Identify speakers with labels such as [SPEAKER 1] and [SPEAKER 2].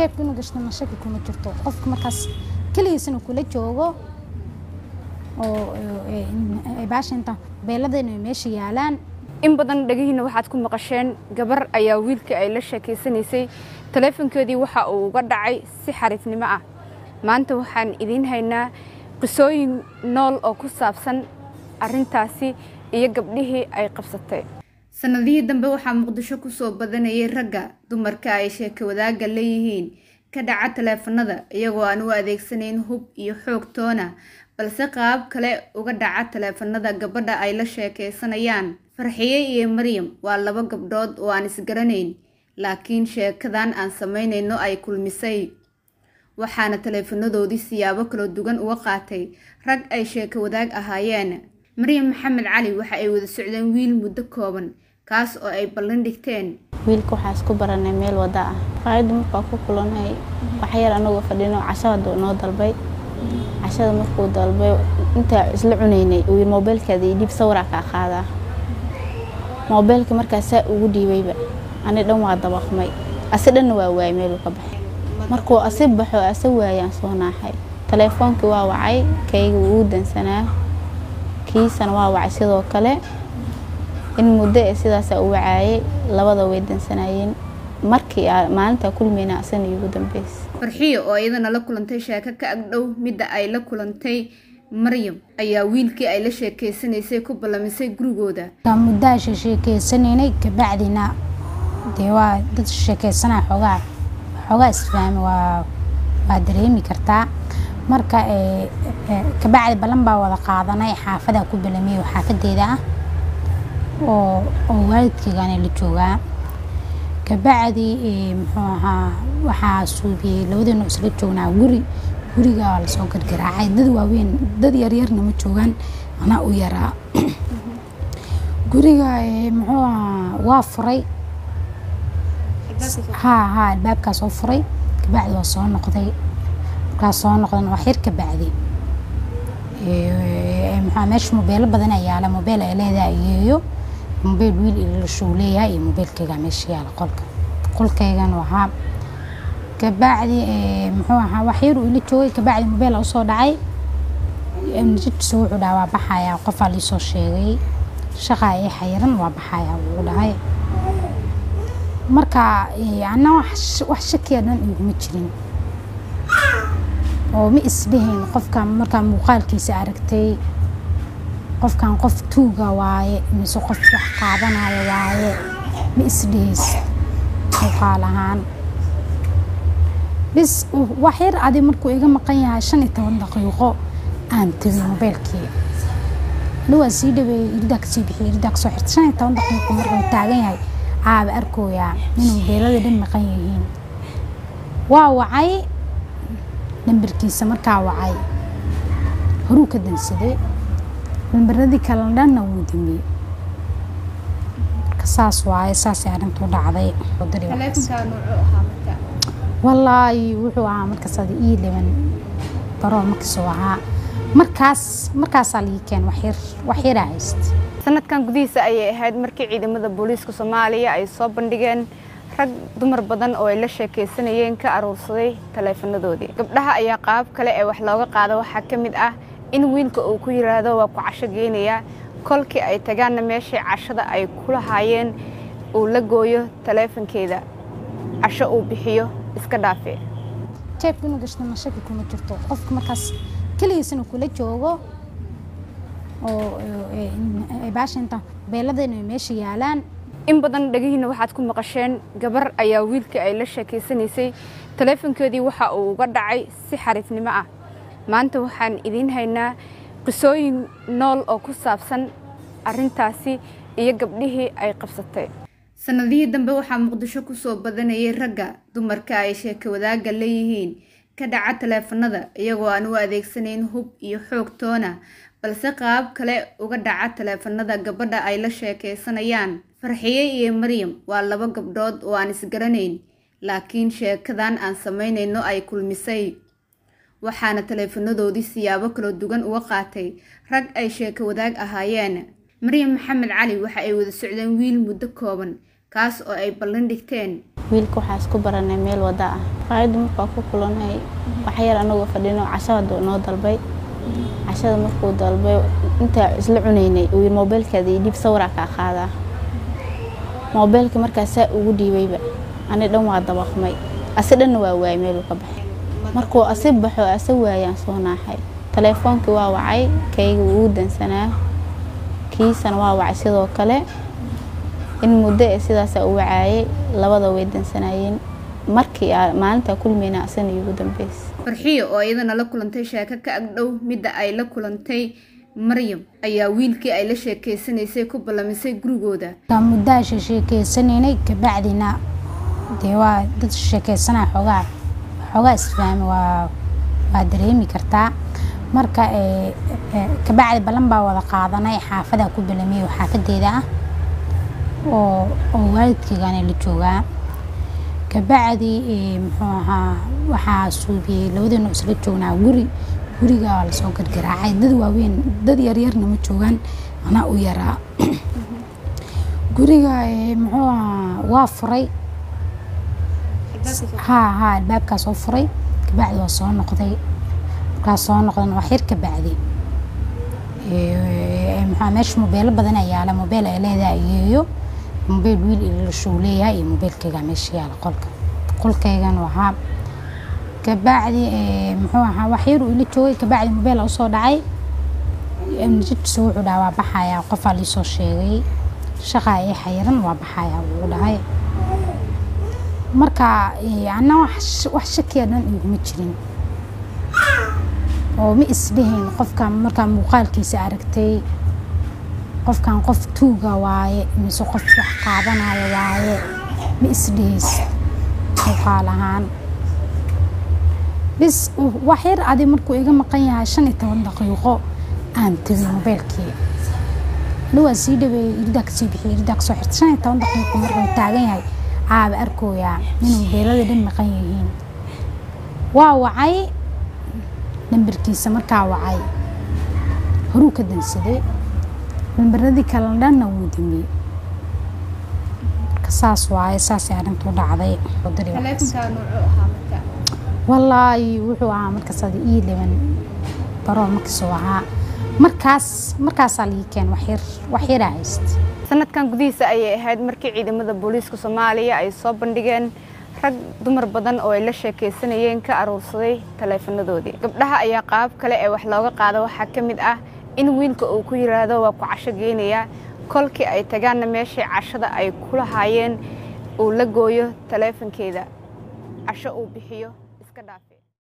[SPEAKER 1] jeebka inuu gashto mashaki kuma jirto qofka markaas keligiisana kula joogo oo baasha inta beeladayna ay meesha yaalaan
[SPEAKER 2] in badan dhegihiina waxaad ku maqasheen gabar ayaa wiilkii ay la sheekaysanaysay taleefonkeedii waxa uu uga dhacay si xariifnimo ah maanta waxaan idiin haynaa qisooyin nool oo ku saabsan arintaasi iyo gabdhihii ay qabsatay sanadihii dambe waxaa muqdisho kusoo badanayay ragga dumarka ay sheeka wadaagga leeyihiin ka dhaca taleefanada iyagoo aan u adeegsanayn hub iyo xoog toona balse qaab kale uga dhaca taleefanada gabadha ay la sheekaysanayaan farxiye iyo maryam waa laba gabdhood oo aan isgaranayn laakiin sheekadan aan samaynayno ay kulmisay waxaana taleefanadoodii siyaabo kala duwan uga qaatay rag ay sheeko wadaag ahaayeen maryam maxamed cali waxa ay wada socdeen wiil muddo kooban kaas oo ay ballan dhigteen
[SPEAKER 3] wiilka waxaa isku baranay meel wada ah qaayadda markaa ku kulanay waxyar anagoo fadhino cashada noo dalbay cashada markuu dalbay intaa isla cunaynay uu moobeelkaada io dhiib sawiraa kaa qaadaa moobeelka markaasaa ugu dhiibayba ani dhan waa dabaqmay asi dhanna waa waayay meeluu ka baxay markuu asi baxo ase waayaan soo naaxay taleefoonkii waa wacay kayga wuu dansanaa kiisana waa wacay sidoo kale in muddo ee sidaasa u wacaayay labada way dansanaayeen markii maalintaa kulmeyna asana iigu dambeysay
[SPEAKER 2] farxiyo oo iyadana la kulantay sheeko ka agdhow midda ay la kulantay maryam ayaa wiilkii ay la sheekeysanaysay ku ballamisay gurigooda
[SPEAKER 1] muddaa sheekeysanaynay kabacdina dee waa dad sheekeysanaa xoogaa xoogaa isfahmi waa waa dareemi kartaa marka kabacdi ballan baa wada qaadanay xaafadaa ku balamiyey oo xaafadeeda ah oo oo waalidkeygana la joogaa kabacdi muxuu ahaa waxaa suubiyey labadeenu isla joognaa guri guriga waa lasoo gargaraacay dad waaweyn dad yaryarna ma joogaan anaa u yaraa guriga muxuu ahaa waa furay haa haa albaabkaa soo furay kabacdi waa soo noqday markaa soo noqdan wax yar kabacdi muxuu meesha mobeelo badan ayaa yaala mobeel ay leedahay iyeeyo mobeel wiil ilashuu leeyahay iyo mobeelkayga meesha yaala qolka qolkaygana waxaa kabacdi muxuu ahaa wax yar uu ila joogay kabacdi mobeel usoo dhacay jidkiisa wuxuu dhaha waa baxayaa qofaa liisoo sheegay shaqaa ii xayiran waa baxayaa wuu dhahay marka anna wax shakiya dhan iguma jirin oo ma isdhehayn qofkan markaa muuqaalkiisa aragtay qofkan qof tuuga waaye mise qof wax qaadanaya waaye ma isdhehays muuqaal ahaan bis wax yar adi markuu iga maqan yahay shan iyo toban daqiiqo aan tegay mobeylkii ani waa sii dhaweeyey iridaa kasii bixiyey iridaa kasoo xirtay shan iyo toban daqiiqo markuu taagan yahay aaba arkooyaa inuu mobeelada dhan maqan yihiin waa wacay nambarkiisa markaa wacay horuu ka dansaday nambaradii kale dhanna wuu damiyey marka saas waaye saasay arrintuu dhacday wallaahi wuxuu ahaa markaas ada ii dhiban baroo markiisuu ahaa markaas markaasaa lii keen waxyar waxyaraa haysta
[SPEAKER 2] sanadkan gudihiisa ayay ahayd markii ciidamada booliiska soomaaliya ay soo bandhigeen rag dumar badan oo ay la sheekaysanayeen ka aruursaday taleefanadoodii gabdhaha ayaa qaab kale ee wax looga qaado waxaa ka mid ah in wiilka uu ku yiraahdo waa ku casho geynayaa kolkii ay tagaanna meeshii cashada ay ku lahaayeen uu la gooyo taleefankeeda casho uu bixiyo iska dhaafe
[SPEAKER 1] jeebka inuu gashto mashaki kuma jirto qofka markaas keligiisana kula joogo oo baasha inta beeladayna ay meesha yaalaan
[SPEAKER 2] in badan dhegihiina waxaad ku maqasheen gabar ayaa wiilkii ay la sheekaysanaysay taleefonkeedii waxa uu uga dhacay si xariifnimo ah maanta waxaan idiin haynaa qisooyin nool oo ku saabsan arintaasi iyo gabdhihii ay qabsatay sanadihii dambe waxaa muqdisho kusoo badanayay ragga dumarka ay sheeka wadaagga leeyihiin ka dhaca taleefanada iyagoo aan u adeegsanayn hub iyo xoog toona balse qaab kale uga dhaca taleefanada gabadha ay la sheekaysanayaan farxiye iyo maryam waa laba gabdhood oo aan isgaranayn laakiin sheekadan aan samaynayno ay kulmisay waxaana taleefanadoodii siyaabo kala duwan uga qaatay rag ay sheeko wadaag ahaayeen maryam maxamed cali waxa ay wada socdeen wiil muddo kooban kaas oo ay ballan dhigteen
[SPEAKER 3] wiilka waxaa isku baranay meel wada ah maqaayadda markaa ku kulanay waxyar anagoo fadhino casho haduu noo dalbay cashada markuu dalbay intaa isla cunaynay uu yiri moobeelkaada ii dhiib sawiraa kaa qaadaa moobeelka markaa saa ugu dhiibayba ani dhan waa dabaqmay asi dhanna waa waayay meeluu ka baxay markuu asi baxo ase waayaan soo naaxay taleefoonkii waa wacay kayga wuu dansanaa kiisana waa wacay sidoo kale in muddo ee sidaasaa u wacaayay labada way dansanaayeen markii maalintaa kulmayna asana iigu dambeysay
[SPEAKER 2] farxiyo oo iyadana la kulantay sheeko ka agdhow midda ay la kulantay maryam ayaa wiilkii ay la sheekeysanaysay ku ballamisay gurigooda
[SPEAKER 1] muddaa sheekeysaneynay kabacdina dee waa dad sheekeysanaa xoogaa xoogaa isfahmi waa waa dareemi kartaa marka kabacdi ballan baa wada qaadanay xaafadaa ku balamiyo xaafadeeda ah oo oo waalidkeygana la joogaa kabacdi muxuu ahaa waxaa suubiyey labadeenu isla joognaa guri guriga waa lasoo gargaraacay dad waaweyn dad yaryarna ma joogaan anaa u yaraa guriga muxuu ahaa waa furay haa haa albaabkaa soo furay kabacdi waa soo noqday markaa soo noqdana wax yar kabacdi muxuu meesha mobeelo badan ayaa yaala mobeel ay leedahay iyeeyo mobeel wiil ilashuu leeyahay iyo mobeelkayga meesha yaala qolka qolkaygana waxaa kabacdi muxuu ahaa wax yar uu ila joogay kabacdi mobeel usoo dhacay jidkiisa wuxuu dhaha waa baxayaa qofaa liisoo sheegay shaqaa ii xayiran waa baxayaa wuu dhahay marka anna wax shakiya dhan iguma jirin oo ma isdhehayn qofkan markaa muuqaalkiisa aragtay qofkan qof tuuga waaye mise qof wax qaadanaya waaye ma isdhehays muuqaal ahaan bis wax yar adi markuu iga maqan yahay shan iyo toban daqiiqo aan tegay mobeylkii ani waa sii dhaweeyey iridaa kasii bixiyey iridaa kasoo xirtay shan iyo toban daqiiqo markuu taagan yahay aaba arkooyaa inuu mobeelada dhan maqan yihiin waa wacay nambarkiisa markaa wacay horuu ka dansaday nambaradii kale dhanna wuu damiyey marka saas waaye saasay arrintu u dhacday wallaahi wuxuu ahaa markaas adi ii liban baroo markiisuu ahaa markaas markaasaa lii keen waxyar waxyaraa hayst
[SPEAKER 2] sanadkan gudihiisa ayay ahayd markii ciidamada booliiska soomaaliya ay soo bandhigeen rag dumar badan oo ay la sheekaysanayeen ka aruursaday taleefanadoodii gabdhaha ayaa qaab kale ee wax looga qaado waxaa ka mid ah in wiilka uu ku yiraahdo waa ku casho geynayaa kolkii ay tagaanna meeshii cashada ay ku lahaayeen uu la gooyo taleefankeeda casho uu bixiyo iska dhaafe